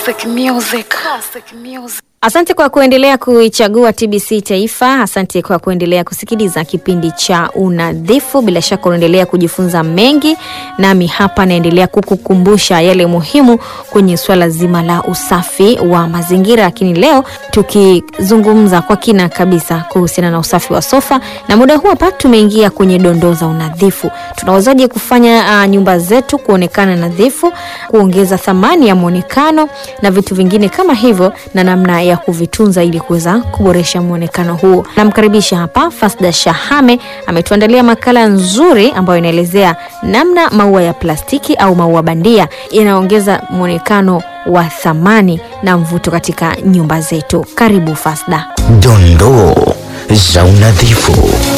Classic music. Classic music. Asante kwa kuendelea kuichagua TBC Taifa. Asante kwa kuendelea kusikiliza kipindi cha Unadhifu. Bila shaka unaendelea kujifunza mengi, nami hapa naendelea kukukumbusha yale muhimu kwenye swala zima la usafi wa mazingira, lakini leo tukizungumza kwa kina kabisa kuhusiana na usafi wa sofa, na muda huu hapa tumeingia kwenye dondoo za unadhifu. Tunawezaje kufanya uh, nyumba zetu kuonekana nadhifu, kuongeza thamani ya mwonekano na vitu vingine kama hivyo, na namna ya kuvitunza ili kuweza kuboresha mwonekano huo. Namkaribisha hapa Fasda Shahame, ametuandalia makala nzuri ambayo inaelezea namna maua ya plastiki au maua bandia yanaongeza mwonekano wa thamani na mvuto katika nyumba zetu. Karibu Fasda. Dondoo za unadhifu.